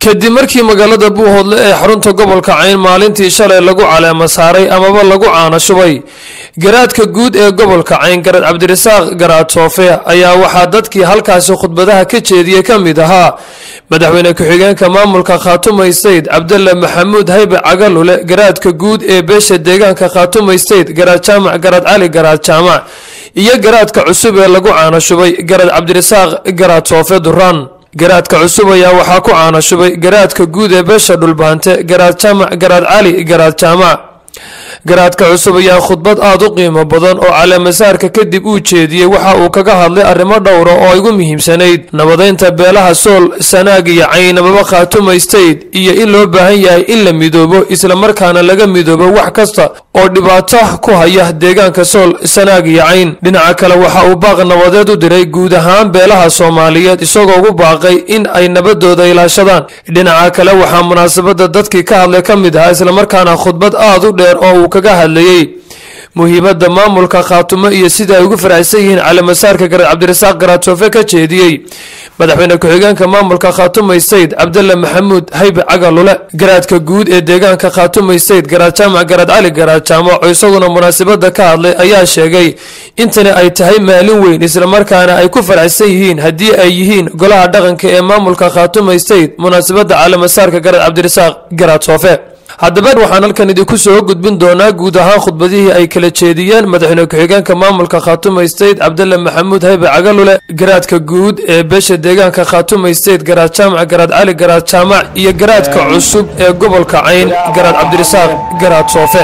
kadib markii magaalada buuhoodle ee xarunta gobolka cayn maalintii shalay lagu caleema saaray amaba lagu caana shubay garaadka guud ee gobolka cayn garad cabdirasaaq garaad soofe ayaa waxaa dadkii halkaasi khudbadaha ka jeediyey ka mid ahaa madaxweyne ku-xigeenka maamulka khaatuma state cabdalla maxamuud haybe cagalule garaadka guud ee beesha deegaanka khaatuma state garaad jaamac garaad cali garaad jaamac iyo garaadka cusub ee lagu caana shubay garad cabdirasaaq garaad soofe duraan garaadka cusub ayaa waxaa ku caana shubay garaadka guud ee beesha dhulbaante garaad jaamac garaad cali garaad jaamac garaadka cusub ayaa khudbad aada u qiimo badan oo caleemasaarka kadib uu jeediyey waxa uu kaga hadlay arrimo dhowra oo ay ugu muhiimsanayd nabadeynta beelaha sool sanaag iyo cayn amaba khaatuma state iyo in loo baahan yahay in la midoobo islamarkaana laga midoobo wax kasta oo dhibaato ku haya deegaanka sool sanaag iyo cayn dhinaca kale waxa uu baaq nabadeed u diray guud ahaan beelaha soomaaliyeed isagoo ugu baaqay in ay nabadooda ilaashadaan dhinaca kale waxaa munaasabada dadkii ka hadlay ka mid ahaa islamarkaana khudbad aada u dheer oo uu kaga hadlayey muhiimadda maamulka khaatumo iyo sida ay ugu faraxsan yihiin caleemasaarka garaad cabdirasaaq garaad soofe ka jeediyey madaxweyne ku-xigeenka maamulka khaatuma state cabdalla maxamuud haybe cagalule garaadka guud ee deegaanka khaatuma state garaad jaamac garaad cali garaad jaamac oo isaguna munaasabada ka hadlay ayaa sheegay intani ay tahay maalin weyn islamarkaana ay ku faraxsan yihiin haddii ay yihiin golaha dhaqanka ee maamulka khaatuma state munaasabada caleemasaarka garaad cabdirasaaq garaad soofe haddaba waxaan halkan idinku soo gudbin doonaa guud ahaan khudbadihii ay kala jeediyeen madaxweyne ku-xigeenka maamulka khaatuma state cabdalla maxamuud haybe cagalule garaadka guud ee beesha deegaanka khaatuma state garaad jaamac garaad cali garaad jaamac iyo garaadka cusub ee gobolka cayn garaad cabdirasaaq garaad soofe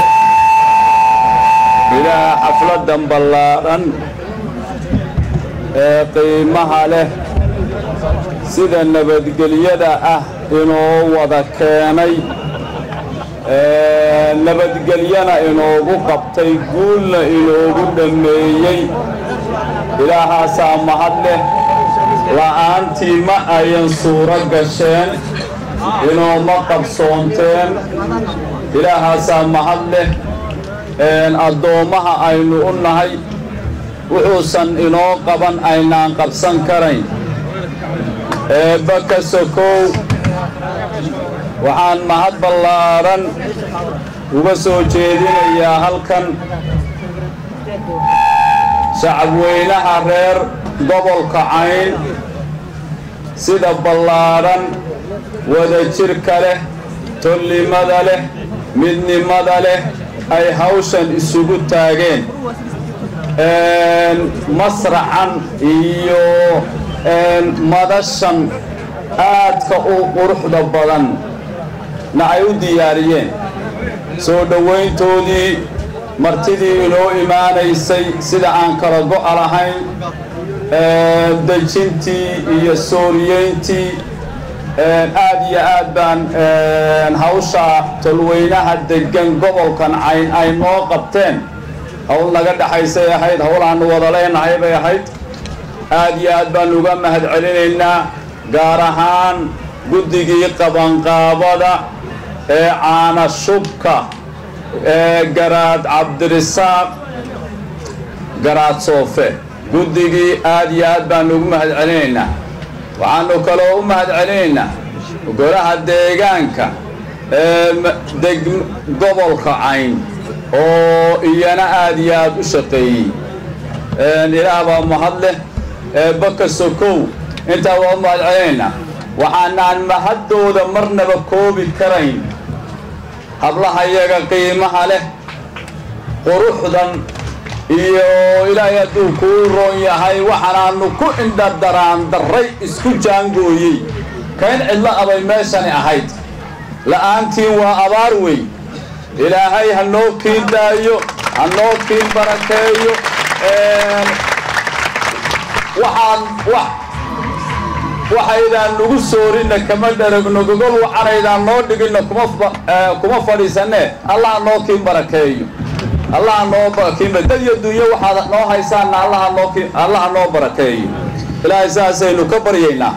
ilaa xafladan ballaadhan ee qiimaha leh sida nabadgelyada ah inuu wada keenay nabadgelyana inoogu qabtay guulna inoogu dhammeeyey ilaahaasaa mahad leh la'aantii ma ayan suuro gasheen inooma qabsoonteen ilaahaasaa mahad leh addoommaha aynu u nahay wuxuusan inoo qaban aynaan qabsan karayn eebba ka sokow waxaan mahad ballaadhan uga soo jeedinayaa halkan shacabweynaha reer gobolka cayn sida ballaadhan wadajirka leh tolnimada leh midnimada leh ay hawshan isugu taageen masracan iyo madashan aadka u quruxda badan na ay u diyaariyeen soo dhowayntoodii martidii inoo imaanaysay sida aan kala go'a lahayn dejintii iyo sooriyeyntii aad iyo aad baan hawsha tolweynaha deggan gobolkan cayn ay noo qabteen hawl naga dhexaysay ahayd hawl aanu wada leenahay bay ahayd aad iyo aad baan uga mahad celinaynaa gaar ahaan guddigii qabanqaabada ee caana shubka ee garaad cabdirisaaq garaad soofe guddigii aad iyo aad baanu ugu mahad celinaynaa waxaanu kaloo u mahad celinaynaa golaha deegaanka ee gobolka cayn oo iyana aad iyo aad u shaqeeyey ilaah baa mahad leh eebaka sokow intaa waa u mahad celinaynaa waxaanaan mahaddooda marnaba koobi karayn hablahayaga qiimaha leh quruxdan iyo ilaahay hadduu kuu roon yahay waxaanaannu ku indhadaraan darray isku jaangooyey kayn cidlo abay meeshani ahayd la'aantiin waa abaar wey ilaahay ha noo kiin daayo ha noo kiin barakeeyo waxaan waxaydaan nagu soorinna kama dharagno gogol waxanaydaan noo dhiginna kuma fadhiisanee allaha noo kiin barakeeyo allaha noo kiin dad iyo dunyo waxaad noo haysaanna allaha noo barakeeyo ilaahay saasaynu ka baryaynaa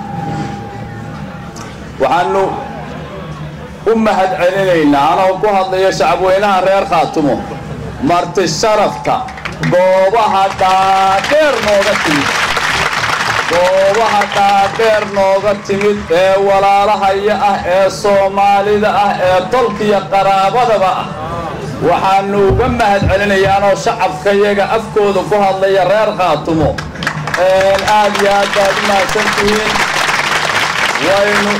waxaanu u mahad celinaynaa anoo ku hadlaya shacabweynaha reer khaatumo marti sharafta goobaha dhaadheer nooga timid goobaha dhaadheer nooga timid ee walaalahaya ah ee soomaalida ah ee tolkiya qaraabadaba ah waxaanu uga mahad celinayaanoo shacabkayaga afkooda ku hadlaya reer khaatumo aad iyo aad baad u mahadsantihiin waynu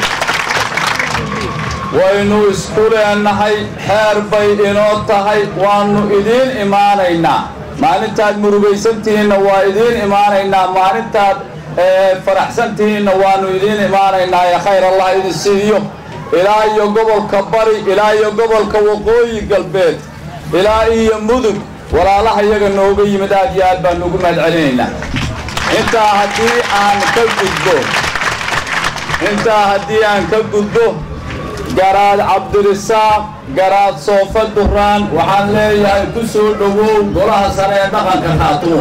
waynu isku leenahay xeer bay inoo tahay waannu idiin imaanaynaa maalintaad murugaysantihiinna waa idiin imaanaynaa maalintaad faraxsantihiinna waannu idiin imaanaynaa ee khayr allah idin siiyo ilaa iyo gobolka bari ilaa iyo gobolka waqooyi galbeed ilaa iyo mudug walaalaha iyaga nooga yimid aad iyo aad baannu ugu mahad celinaynaa intaa haddii aan ka gudbo intaa haddii aan ka gudbo garaad cabdirisaaq garaad soofa duraan waxaan leeyahay ku soo dhowow golaha sare ee dhaqanka khaatumo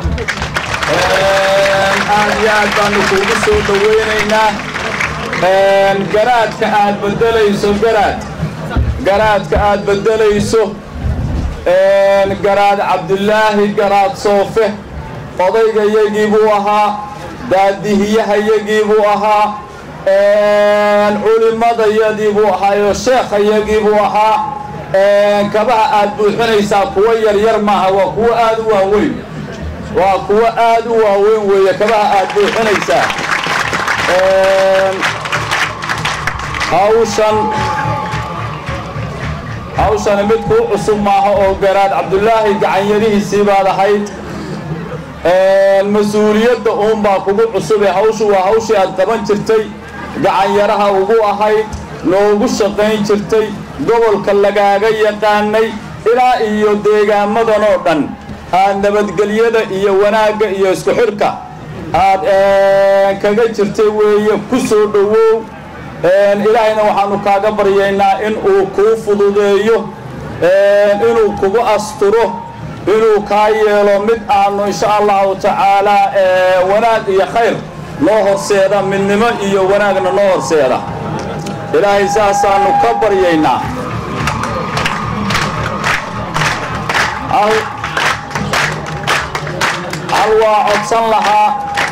aad iyo aad baanu kuugu soo dhowaynaynaa garaadka aad bedelayso garaad garaadka aad bedelayso garaad cabdulaahi garaad soofe odaygayagii buu ahaa daadihiyahayagii buu ahaa culimadayadii buu ahaayo sheekhayagii buu ahaa kabaha aad buuxinaysaa kuwo yaryar maaha waa kuwo aad u waaweyn waa kuwo aad u waaweyn weeye kabaha aad buuxinaysaa hawshan hawshani mid kuu cusub maaha oo garaad cabdulaahi gacanyarihiisii baad ahayd mas-uuliyadda uunbaa kugu cusub ee hawshu waa hawshii aad qaban jirtay gacanyaraha ugu ahayd noogu shaqayn jirtay gobolka lagaaga yaqaanay ilaa iyo deegaamadan oo dhan aad nabadgelyada iyo wanaagga iyo isku xidhka aad kaga jirtay weeye ku soo dhowow ilaahayna waxaannu kaaga baryaynaa in uu kuu fududeeyo inuu kugu asturo inuu kaa yeelo mid aanu insha allahu tacaalaa wanaag iyo khayr noo horseeda midnimo iyo wanaagna noo horseeda ilaahay saasaannu ka baryaynaa hal waa codsan lahaa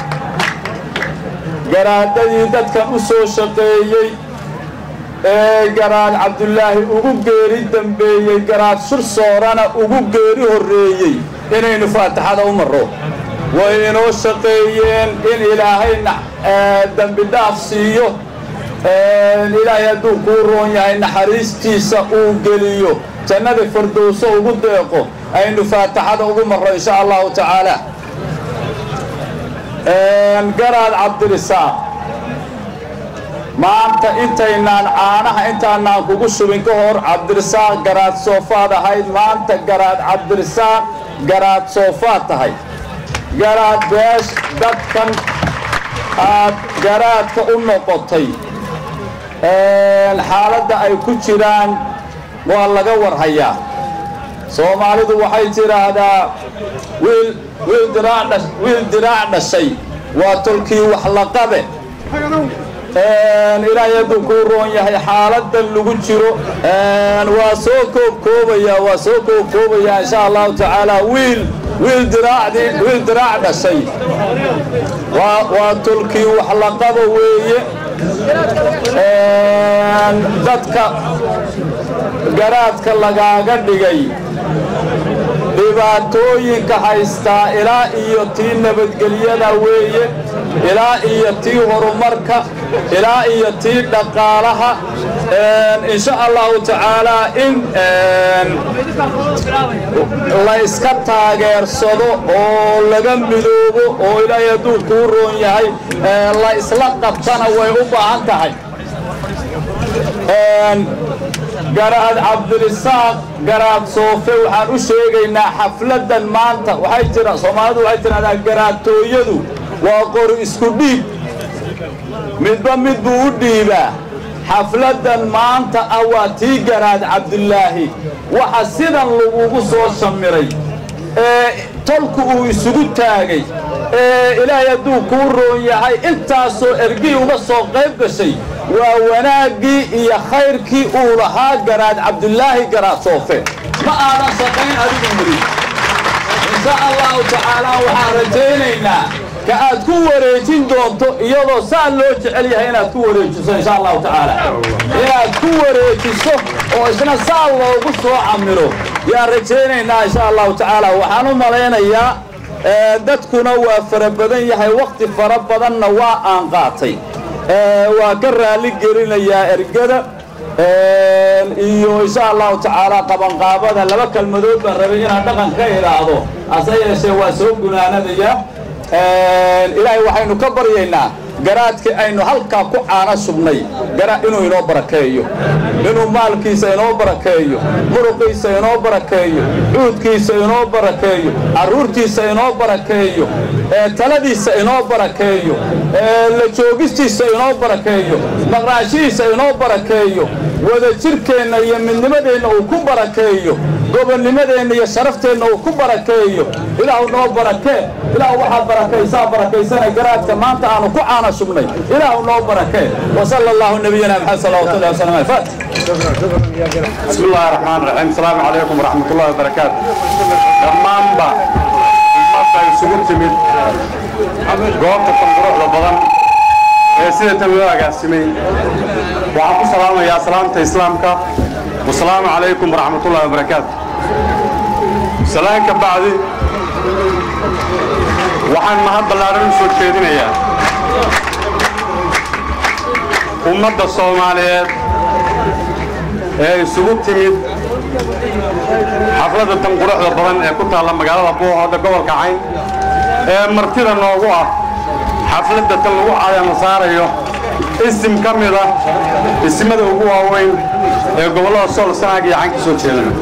garaadadii dadkan u soo shaqeeyey ee garaad cabdulaahi ugu geeri dembeeyey garaad shursoorana ugu geeri horreeyey inaynu faatixada u marro way inoo shaqeeyeen in ilaahayna dembi dhaaf siiyo ilaahay hadduu kuu roon yahay naxariistiisa uu geliyo jannada fardowso ugu deeqo aynu faatixada ugu marro insha allahu tacaala garaad cabdirisaaq maanta intaynaan caanaha intaanaan kugu shubin ka hor cabdirisaaq garaad soofaad ahayd maanta garaad cabdirisaaq garaad soofaad tahay garaad beesh dadkan aad garaadka u noqotay xaaladda ay ku jiraan waa laga warhayaa soomaalidu waxay tidhaahdaa wiil wiil diraac dhashay waa tolkii wax laqabe ilaahay hadduu kuu roon yahay xaaladan lagu jiro waa soo koobkoobayaa waa soo koobkoobayaa insha allahu tacaala wiil wiil diraacdii wiil diraac dhashay waa waa tolkii wax laqaba weeye dadka garaadka lagaaga dhigay dhibaatooyinka haystaa ilaa iyo tii nabadgelyada weeye ilaa iyo tii horumarka ilaa iyo tii dhaqaalaha insha allahu tacaalaa in la iska taageersado oo laga midoobo oo ilaahay hadduu kuu roon yahay la isla qabtana way u baahan tahay garaad cabdirisaaq garaad soofe waxaan u sheegaynaa xafladan maanta waxay jira soomaalidu waxay tidhahdaa garaadtooyadu waa qori isku dhiib midba mid buu u dhiibaa xafladan maanta ah waa tii garaad cabdulaahi waxa sidan lagugu soo shamiray ee tolku uu isugu taagay ee ilaahay hadduu kuu roon yahay intaasoo ergii uga soo qayb gashay waa wanaaggii iyo khayrkii uu lahaa garaad cabdulaahi garaad soofe ma aadan shaqayn adigu mudin insha allahu tacaalaa waxaan rajaynaynaa ka aad ku wareejin doonto iyadoo saa loo jecel yahay inaad ku wareejiso insha allahu tacaala inaad ku wareejiso oo isna saa loogu soo camiro yaan rajaynaynaa insha allahu tacaala waxaan u malaynayaa dadkuna waa fara badan yahay wakhti fara badanna waa aan qaatay waa ka raalli gelinayaa ergada iyo insha allahu tacaala qabanqaabada laba kelmadood baan rabay inaan dhaqan ka idhaahdo hase yeeshee waa soo gunaanadaya ilaahay waxaynu ka baryaynaa garaadkii aynu halkaa ku caana subnay inuu inoo barakeeyo inuu maalkiisa inoo barakeeyo muruqiisa inoo barakeeyo cuudkiisa inoo barakeeyo carruurtiisa inoo barakeeyo taladiisa inoo barakeeyo la joogistiisa inoo barakeeyo maqnaashihiisa inoo barakeeyo wadajirkeenna iyo midnimadeenna uu ku barakeeyo gobonnimadeenna iyo sharafteenna uu ku barakeeyo ilaahu noo barakee ilaahu waxaad barakaysaa barakaysana garaadka maanta aanu ku caana subnay ilaahu noo barakee wasala allahu nabiyana maxamed salawatullahi wasalam aleh faatix بسم الله الرحمن الرحيم السلام عليكم ورحمة الله وبركاته dhammaanba ummadda isugu timid goobta tanquruxda badan ee sida tan loo agaasimay waxaan ku salaamayaa salaamta islaamka wasalaamu calaykum waraxmat ullahi wabarakaatu salaanka bacdi waxaan mahad ballaaran u soo jeedinayaa ummadda soomaaliyeed ee isugu timid xafladda tan quruxda badan ee ku taalla magaalada buuhoodda gobolka cayn ee martida noogu ah xafladda tan lagu caleema saarayo isim ka mid ah isimada ugu waaweyn ee gobollada sool sanaag iyo cayn ka soo jeedana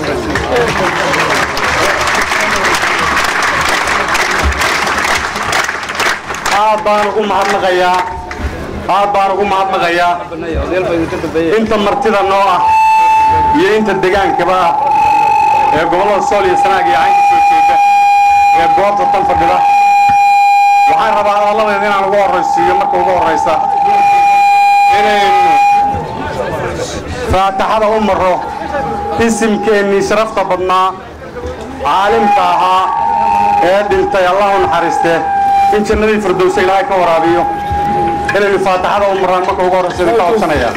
aad baan ugu mahadnaqayaa aad baan ugu mahadnaqayaa inta martida noo ah iyo inta degaankaba ah ee gobollada sool iyo sanaag iyo cayn ka soo jeeda ee goobta tan fadhida waxaan rabaa hadalladeeda inaan ugu horraysiiyo marka ugu horraysa inaynu faataxada u marro isimkeennii sharafta badnaa caalimka ahaa ee dhintay allahu naxariiste in jannadii firdowsa ilaahay ka waraabiyo inaynu faataxada u marraan marka ugu horraysa idinka codsanayaa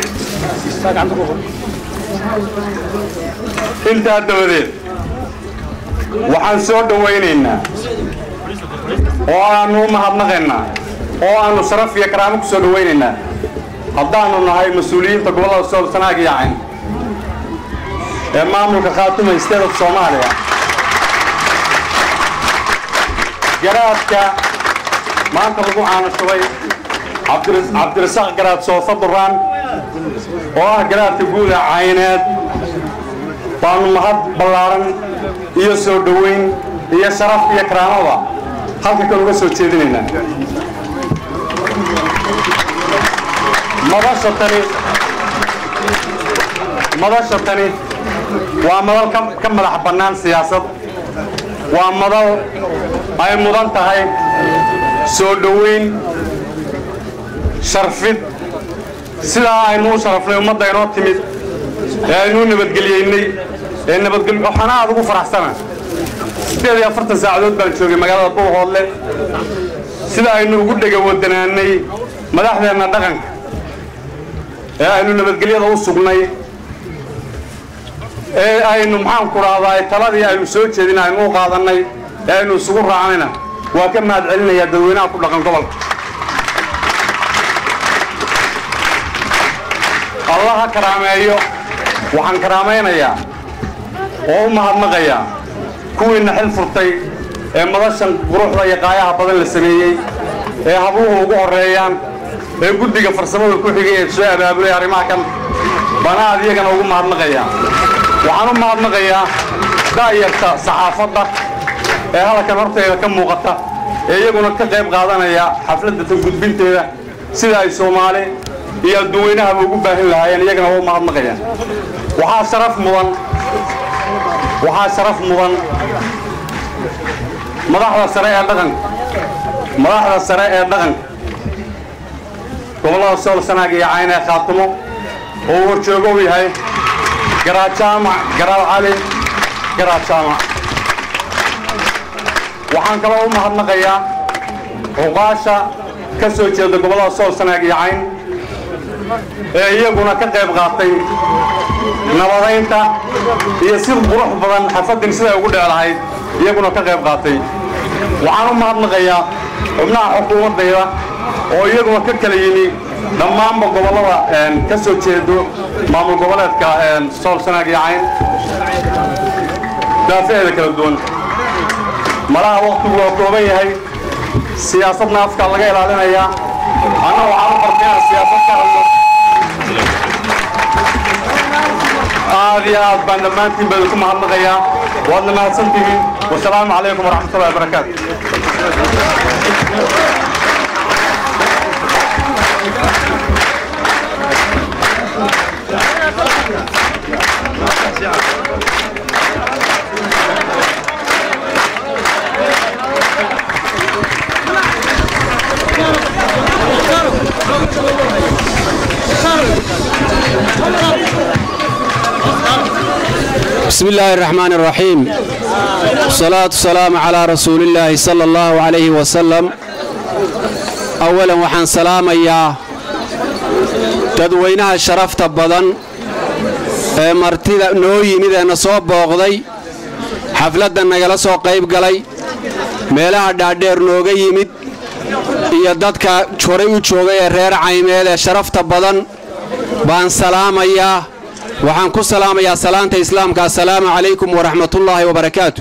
intaa dabadeed waxaan soo dhowaynaynaa oo aannu u mahadnaqaynaa oo aannu sharaf iyo karaamo ku soo dhowaynaynaa haddaannu nahay mas-uuliyiinta gobollada sool sanaag iyo cayn ee maamulka khaatuma state of soomaaliya garaadka maanta lagu caanashubay cabdirasaaq garaad soofa duraan oo ah garaadka guuda cayneed waannu mahad ballaaran iyo soo dhowayn iyo sharaf iyo karaamada halka kan uga soo jeedinaynaa madasha tani madasha tani waa madal ka madax bannaan siyaasad waa madal ay mudan tahay soo dhowayn sharfid sidaa aynu u sharafnay ummadda inoo timid ee aynuu nabadgelyeynay ee nabadgel waxaana aad ugu faraxsana siddeed iyo afartan saacadood baan joogay magaalada buuhoodle sida aynu ugu dhega wadanaanay madaxdeenna dhaqanka ee aynu nabadgelyada u sugnay ee aynu maxaanku dhahdaa taladii aynu soo jeedin aynu u qaadannay ee aynu isugu raacnayna waa ka mahad celinayaa dadweynaha ku dhaqan gobolka allah ha karaameeyo waxaan karaamaynayaa oo u mahadnaqayaa kuwiinna xil furtay ee madashan quruxda iyo qaayaha badan la sameeyey ee habluhu ugu horreeyaan ee guddiga farsamada ku xigay ee soo abaabulay arrimaha kan bana aad iyagana ugu mahadnaqayaa waxaan u mahadnaqayaa daayarta saxaafadda ee halkan horteeda ka muuqata ee iyaguna ka qayb qaadanaya xafladda tan gudbinteeda sida ay soomaali iyo adduunweynahaba ugu baahin lahaayeen iyagana waa u mahadnaqayaan waxaa sharaf mudan waxaa sharaf mudan madaxda sare ee dhaqanka madaxda sare ee dhaqanka gobollada sool sanaag iyo cayn ee khaatimo oo uu horjoogo u yahay garaad jaamac garaad cali garaad jaamac waxaan kaloo u mahadnaqayaa cuqaasha ka soo jeeda gobollada sool sanaag iyo cayn ee iyaguna ka qayb qaatay nabadaynta iyo si qurux badan xafaddin siday ugu dheelahayd iyaguna ka qayb qaatay waxaan u mahadnaqayaa xubnaha xukuumaddayda oo iyaguna ka kala yimi dhammaanba gobollada ka soo jeedo maamul goboleedka sool sanaag iyo cayn daafaheeda kala duwan malaha wakhtigu waa kooban yahay siyaasadna afkaa laga ilaalinayaa anna waxaan u bartayna siyaasad ka hadlo aad iyo aad baan dhammaantiin baa idinku mahadnaqayaa waadna mahadsantihiin wasalaamu calaykum waraxmatullahi wabarakaatu بسم الله الرحمن الرحيم والصلاة والسلام على رسول الله صلى الله عليه وسلم أولا وحان سلام يا dadweynaha sharafta badan ee martida noo yimid ee na soo booqday xafladda nagala soo qayb galay meelaha dhaadheer nooga yimid iyo dadka horay u joogay ee reer caymeed ee sharafta badan baan salaamayaa waxaan ku salaamayaa salaanta islaamka assalaamu calaykum waraxmatullaahi wabarakaatu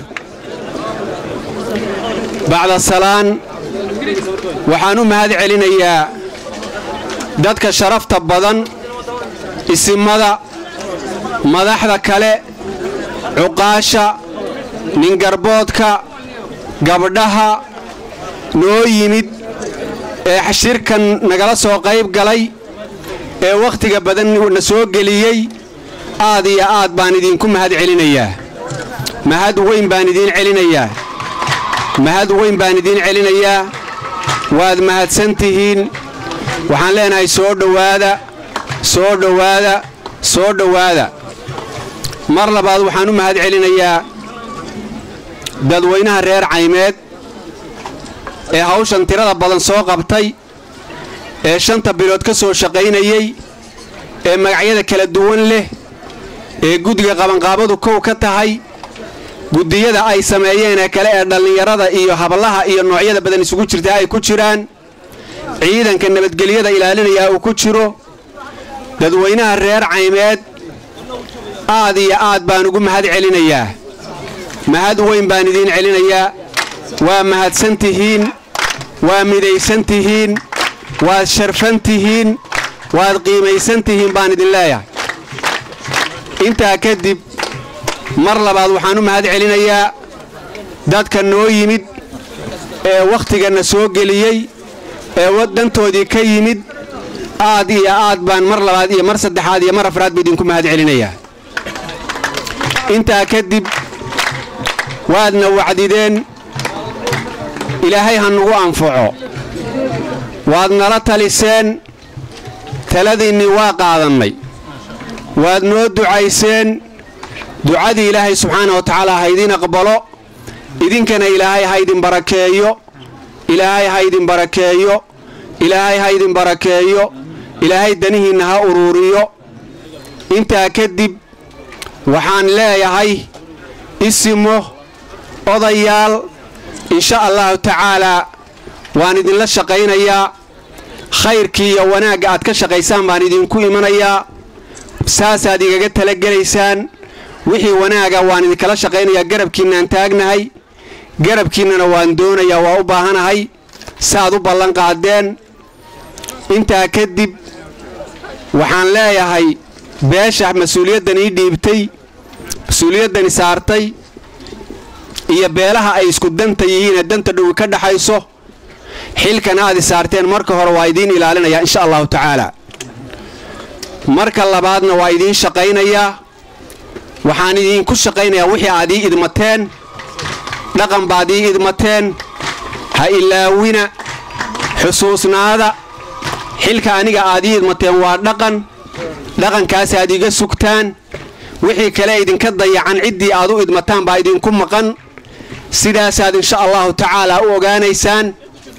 bacda salaan waxaan u mahad celinayaa dadka sharafta badan isimada madaxda kale cuqaasha ningarboodka gabdhaha noo yimid ee shirkan nagala soo qayb galay ee wakhtiga badan na soo geliyey aad iyo aad baan idinku mahad celinayaa mahad weyn baan idiin celinayaa mahad weyn baan idiin celinayaa waad mahadsan tihiin waxaan leenahay soo dhowaada soo dhowaada soo dhowaada mar labaad waxaan u mahad celinayaa dadweynaha reer caymeed ee hawshan tirada badan soo qabtay ee shanta bilood ka soo shaqaynayey ee magacyada kala duwan leh ee guddiga qabanqaabadu kow ka tahay guddiyada ay sameeyeen ee kale ee dhallinyarada iyo hablaha iyo noocyada badan isugu jirta ay ku jiraan ciidanka nabadgelyada ilaalinayaa uu ku jiro dadweynaha reer caymeed aad iyo aad baan ugu mahad celinayaa mahad weyn baan idiin celinayaa waa mahadsan tihiin waa midaysan tihiin waad sharfan tihiin waad qiimaysan tihiin baan idin leeyahay intaa kadib mar labaad waxaan u mahad celinayaa dadka noo yimid ee wakhtiganna soo geliyey ee waddantoodii ka yimid aad iyo aad baan mar labaad iyo mar saddexaad iyo mar afraad ba idinku mahad celinayaa intaa kadib waadna wacdideen ilaahay ha nugu anfaco waad nala taliseen taladiinnii waa qaadannay waad noo ducayseen ducadii ilaahay subxaana wa tacaala ha idiin aqbalo idinkana ilaahay ha ydin barakeeyo ilaahay ha ydin barakeeyo ilaahay ha ydin barakeeyo ilaahay danihiinna ha uruuriyo intaa kadib waxaan leeyahay isimo odayaal insha allahu tacaalaa waan idinla shaqaynayaa khayrkii iyo wanaagga aad ka shaqaysaan baan idinku imanayaa saasaad igaga talagelaysaan wixii wanaaga waan idinkala shaqaynayaa garabkiinnaan taagnahay garabkiinnana waan doonayaa waa u baahanahay saaad u ballan qaadeen intaa kadib waxaan leeyahay beesha mas-uuliyaddan ii dhiibtay mas-uuliyaddani saartay iyo beelaha ay isku danta yihiinee danta dhowi ka dhaxayso xilkan aad i saarteen marka hore waa idiin ilaalinayaa insha allahu tacaala marka labaadna waa idiin shaqaynayaa waxaan idiinku shaqaynayaa wixii aad ii idmateen dhaqan baad ii idmateen ha ilaawina xusuusnaada xilka aniga aad ii idmateen waa dhaqan dhaqankaas aad iga sugtaan wixii kale idinka dayacan ciddii aad u idmataan baa idinku maqan sidaasaad insha allahu tacaalaa u ogaanaysaan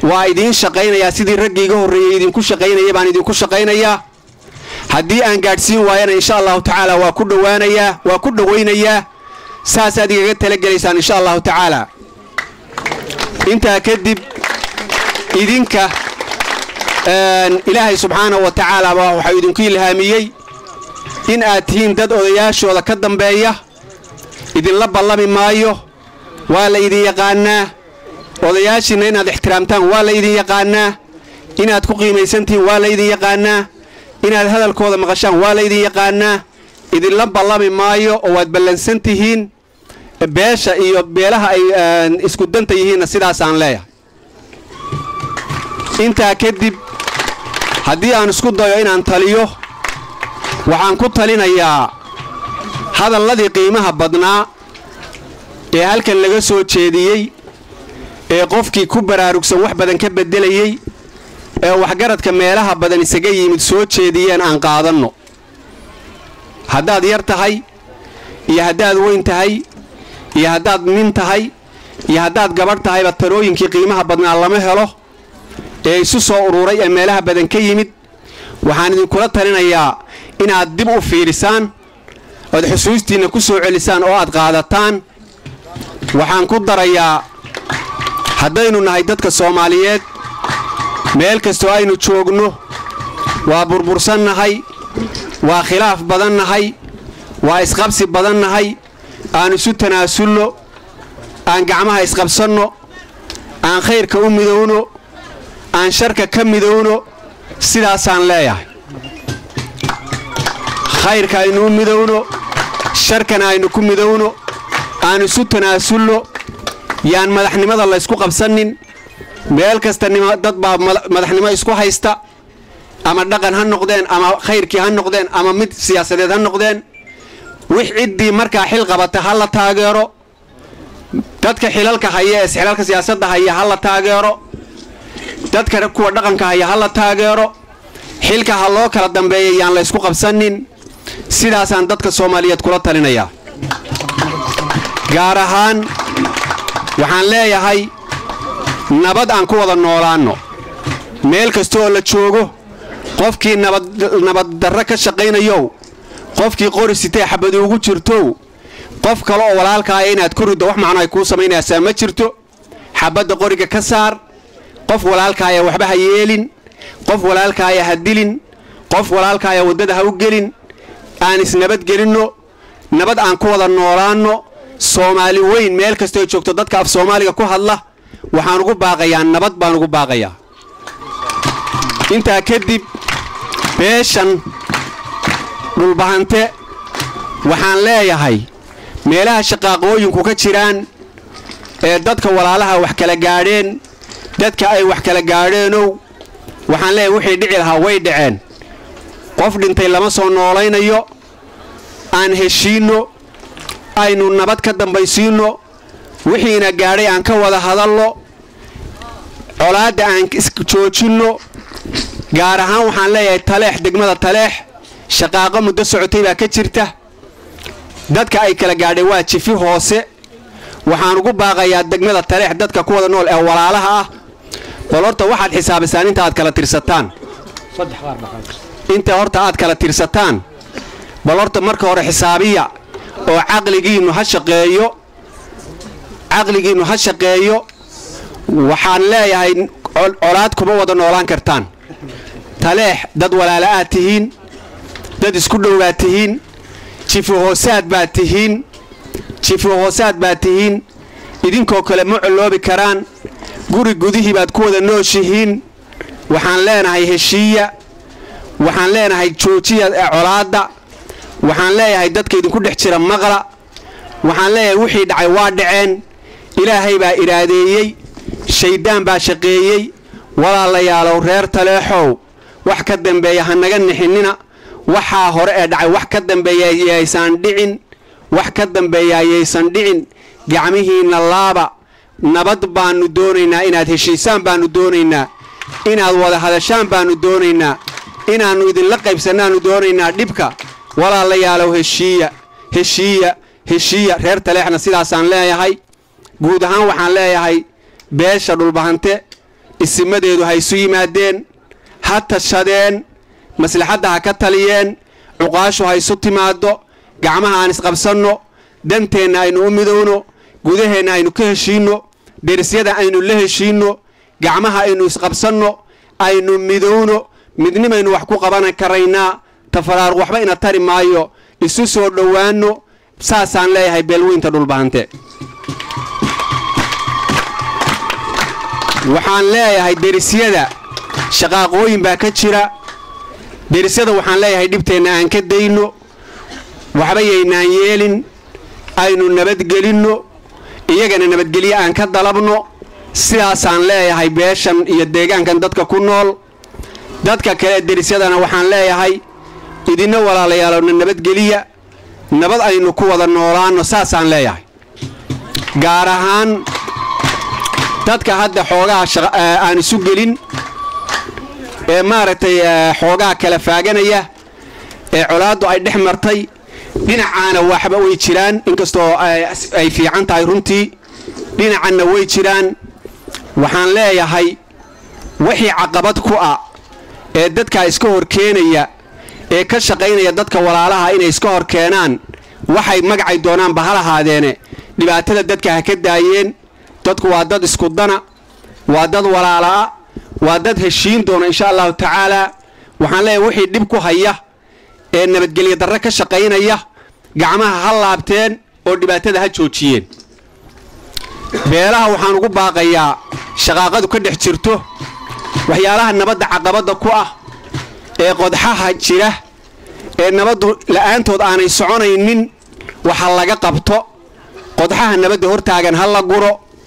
waa idiin shaqaynayaa sidii raggii iga horreeyey idinku shaqaynaya baan idinku shaqaynayaa haddii aan gaadhsiin waayana insha allahu tacaala waa ku dhowaanayaa waa ku dhowaynayaa saasaad igaga talagelaysaan insha allahu tacaala intaa kadib idinka ilaahay subxaanahu wa tacaala baa waxau idinku ilhaamiyey in aad tihiin dad odayaashooda ka dambeeya idinla ballami maayo waa la idin yaqaannaa odayaashiinna inaad ixtiraamtaan waa la idin yaqaannaa inaad ku qiimaysan tihiin waa la idin yaqaannaa inaad hadalkooda maqashaan waa la idin yaqaannaa idinla ballami maayo oo waad ballansan tihiin beesha iyo beelaha ay isku danta yihiinna sidaasaan leeyahay intaa kadib haddii aan isku dayo inaan taliyo waxaan ku talinayaa hadalladii qiimaha badnaa ee halkan laga soo jeediyey ee qofkii ku baraarugsan wax badan ka beddelayey ee waxgaradka meelaha badan isaga yimid soo jeediyeen aan qaadanno haddaad yar tahay iyo haddaad weyn tahay iyo haddaad nin tahay iyo haddaad gabadh tahayba talooyinkii qiimaha badnaa lama helo ee isu soo ururay ee meelaha badan ka yimid waxaan idinkula talinayaa inaad dib u fiidhisaan oad xusuustiinna ku soo celisaan oo aad qaadataan waxaan ku darayaa haddaynu nahay dadka soomaaliyeed meel kastoo aynu joogno waa burbursannahay waa khilaaf badannahay waa isqabsi badannahay aan isu tanaasulno aan gacmaha isqabsanno aan khayrka u midowno aan sharka ka midowno sidaasaan leeyahay khayrka aynu u midowno sharkana aynu ku midowno aan isu tanaasulno yaan madaxnimada laysku qabsanin meel kasta dad baa madaxnimo isku haysta ama dhaqan ha noqdeen ama khayrkii ha noqdeen ama mid siyaasadeed ha noqdeen wix ciddii markaa xil qabata ha la taageero dadka xilalka haya ee xilalka siyaasadda haya ha la taageero dadka kuwa dhaqanka haya ha la taageero xilka ha loo kala dambeeya yaan laysku qabsanin sidaasaan dadka soomaaliyeed kula talinayaa gaar ahaan waxaan leeyahay nabad aan ku wada noolaanno meel kasta oo la joogo qofkii nabaddarro ka shaqaynayow qofkii qori sitee xabadi ugu jirtow qof kale oo walaalkaaya inaad ku riddo wax macno ay kuu samaynaysaa ma jirto xabadda qoriga ka saar qof walaalkaaya waxba ha yeelin qof walaalkaaya ha dilin qof walaalkaaya waddada ha u gelin aan isnabadgelinno nabad aan ku wada noolaanno soomaali weyn meel kastoo joogto dadka af soomaaliga ku hadla waxaan ugu baaqayaa nabad baan ugu baaqayaa intaa kadib beeshan dhulbahante waxaan leeyahay meelaha shaqaaqooyinku ka jiraan ee dadka walaalaha wax kala gaadheen dadka ay wax kala gaadheenow waxaan leeyahay wixii dhici lahaa way dhaceen qof dhintay lama soo noolaynayo aan heshiinno aynu nabad ka dambaysiinno wixiina gaadhay aan ka wada hadalno colaadda aan joojinno gaar ahaan waxaan leeyahay taleex degmada taleex shaqaaqo muddo socotay baa ka jirta dadka ay kala gaadheen waa jifi hoose waxaan ugu baaqayaa degmada taleex dadka ku wada nool ee walaalaha ah bal horta waxaad xisaabisaan inta aad kala tirsataan inta horta aad kala tirsataan bal horta marka hore xisaabiya oo caqligiinnu ha shaqeeyo caqligiinnu ha shaqeeyo waxaan leeyahay colaad kuma wada noolaan kartaan taleex dad walaala aad tihiin dad isku dhowaad tihiin jifi hoosaad baad tihiin jifi hoosaad baad tihiin idinkoo kale ma colloobi karaan guri gudihii baad ku wada nooshihiin waxaan leenahay heshiiya waxaan leenahay joojiya ee colaadda waxaan leeyahay dadka idinku dhex jira maqla waxaan leeyahay wixii dhacay waa dhaceen ilaahay baa iraadeeyey shayddaan baa shaqeeyey walaalayaalow reer taleexow wax ka dambeeya ha naga nixinina waxaa hore ee dhacay wax ka dambeeya yaysan dhicin wax ka dambeeya yaysan dhicin gacmihiinna laaba nabad baannu doonaynaa inaad heshiisaan baannu doonaynaa inaad wada hadashaan baannu doonaynaa inaannu idinla qaybsannaannu doonaynaa dhibka walaalayaalow heshiiya heshiiya heshiiya reer taleexna sidaasaan leeyahay guud ahaan waxaan leeyahay beesha dhulbahante isimadeedu ha isu yimaadeen ha tashadeen maslaxadda ha ka taliyeen cuqaashu ha isu timaaddo gacmaha aan isqabsanno danteenna aynu u midowno gudaheenna aynu ka heshiinno derisyada aynu la heshiinno gacmaha aynu isqabsanno aynu midowno midnimaynu wax ku qaban karaynaa tafaraaruq waxba ina tari maayo isu soo dhowaanno saasaan leeyahay beelweynta dhulbahante waxaan leeyahay derisyada shaqaaqooyin baa ka jira derisyada waxaan leeyahay dhibteenna aan ka dayno waxba yaynaan yeelin aynu nabadgelinno iyagana nabadgelyo aan ka dalabno sidaasaan leeyahay beeshan iyo deegaankan dadka ku nool dadka kale derisyadana waxaan leeyahay idinna walaalayaalowna nabadgeliya nabad aynu ku wada noolaanno saasaan leeyahay gaar ahaan dadka hadda xoogaha aan isu gelin ee maaragtay xoogaha kala faaganaya ee colaaddu ay dhex martay dhinacaana waxba way jiraan inkastoo ay fiican tahay runtii dhinacanna way jiraan waxaan leeyahay wixii caqabad ku ah ee dadkaa iska hor keenaya ee ka shaqaynaya dadka walaalaha inay iska hor keenaan waxay magacay doonaanba ha lahaadeene dhibaatada dadka ha ka daayeen dadku waa dad isku dana waa dad walaala'a waa dad heshiin doona insha allahu tacaalaa waxaan leeyahay wixii dhib ku haya ee nabadgelyo darre ka shaqaynaya gacmaha ha laabteen oo dhibaatada ha joojiyeen beelaha waxaan ugu baaqayaa shaqaaqadu ka dhex jirto waxyaalaha nabadda caqabadda ku ah ee qodxaha jira ee nabaddu la'aantood aanay soconaynin waxa laga qabto qodxaha nabadda hortaagan ha la guro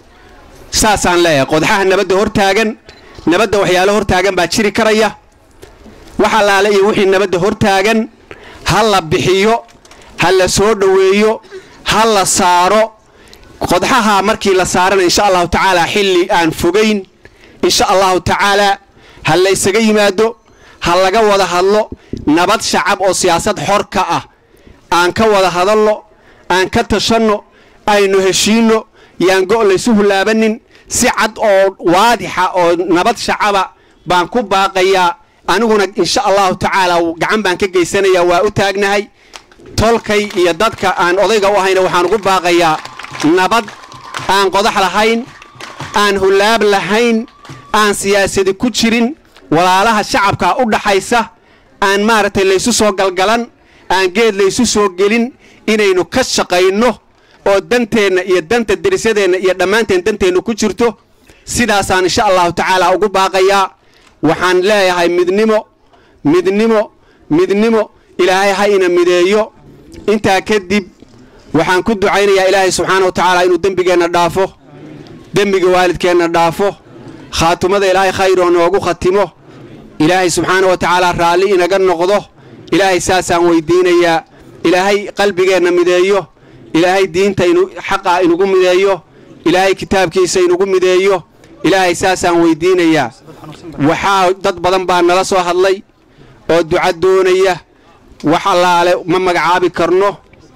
saasaan leeyahay qodxaha nabadda hortaagan nabadda waxyaalo hortaagan baa jiri karaya wax allaale iyo wixii nabadda hortaagan ha la bixiyo ha la soo dhoweeyo ha la saaro qodxaha markii la saarana insha allahu tacaalaa xilli aan fogayn insha allahu tacaalaa ha la ysaga yimaado ha laga wada hadlo nabad shacab oo siyaasad xor ka ah aan ka wada hadalno aan ka tashanno aynu heshiinno yaan go' laysu hulaabanin si cad oo waadixa oo nabad shacaba baan ku baaqayaa aniguna insha allahu tacaalaa gacan baan ka geysanayaa waa u taagnahay tolkay iyo dadka aan odayga u ahayna waxaan ugu baaqayaa nabad aan qodax lahayn aan hulaab lahayn aan siyaasadi ku jirin walaalaha shacabka u dhaxaysa aan maaragtay laysu soo galgalan aan geed laysu soo gelin inaynu ka shaqayno oo danteenna iyo danta derisyadeenna iyo dhammaanteen danteenna ku jirto sidaasaan insha allahu tacaala ugu baaqayaa waxaan leeyahay midnimo midnimo midnimo ilaahay ha ina mideeyo intaa kadib waxaan ku ducaynayaa ilaahay subxaana wa tacaala inuu dembigeenna dhaafo dembiga waalidkeenna dhaafo khaatumada ilaahay khayroo noogu khatimo ilaahay subxaana wa tacaala raalli inaga noqdo ilaahay saasaan weydiinayaa ilaahay qalbigeenna mideeyo ilaahay diinta xaqa inugu mideeyo ilaahay kitaabkiisa inugu mideeyo ilaahay saasaan weydiinayaa waxaa dad badan baa nala soo hadlay oo duca doonaya wax allaale ma magacaabi karno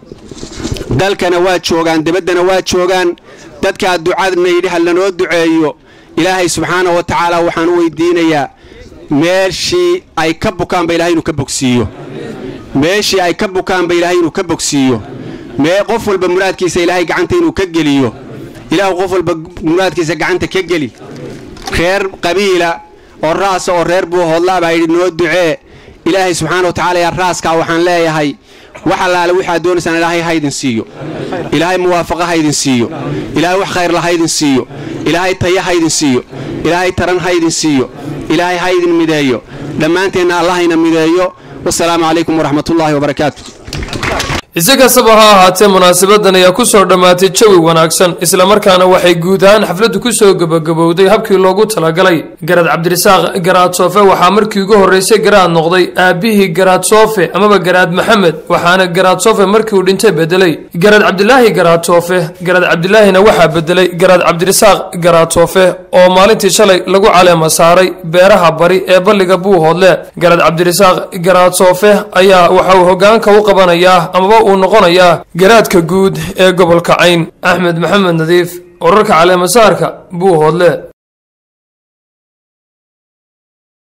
dalkana waa joogaan debaddana waa joogaan dadkaa ducadna yidhi ha lanoo duceeyo ilaahay subxaana wa tacaala waxaan u weydiinayaa meeshii ay ka bukaanba ilahay inuu ka bogsiiyo meeshii ay ka bukaanba ilaahay inuu ka bogsiiyo mee qof walba muraadkiisa ilaahay gacanta inuu ka geliyo ilaahu qof walba muraadkiisa gacanta ka geli reer qabiila oo raasa oo reer buu hoodlaa baa yidhi noo ducee ilaahay subxaana wa tacaala yaa raaskaa waxaan leeyahay wax allaale waxaad doonaysaan ilaahay ha idin siiyo ilaahay muwaafaqa ha idin siiyo ilaahay wax khayrla ha idin siiyo ilaahay taya ha idin siiyo ilaahay taran ha idin siiyo ilaahay ha idin mideeyo dhammaanteenna allahayna mideeyo wasalaamu calaykum waraxmatullaahi wabarakaatu isi kastaba ha ahaatee munaasabadan ayaa kusoo dhammaatay jawi wanaagsan islamarkaana waxay guud ahaan xafladdu kusoo gebagabowday habkii loogu talagalay garaad cabdirasaaq garaad soofe waxaa markii ugu horreysay garaad noqday aabbihii garaad soofe amaba garaad maxamed waxaana garaad soofe markii uu dhintay bedelay garaad cabdilaahi garaad soofe garaad cabdilaahina waxaa bedelay garaad cabdirasaaq garaad soofe oo maalintii shalay lagu caleema saaray beeraha bari ee balliga buuhoodle garaad cabdirasaaq garaad soofe ayaa waxa uu hogaanka u qabanayaa amaba uu noqonayaa garaadka guud ee gobolka cayn axmed maxamed nadiif wararka caleemasaarka buuhoodle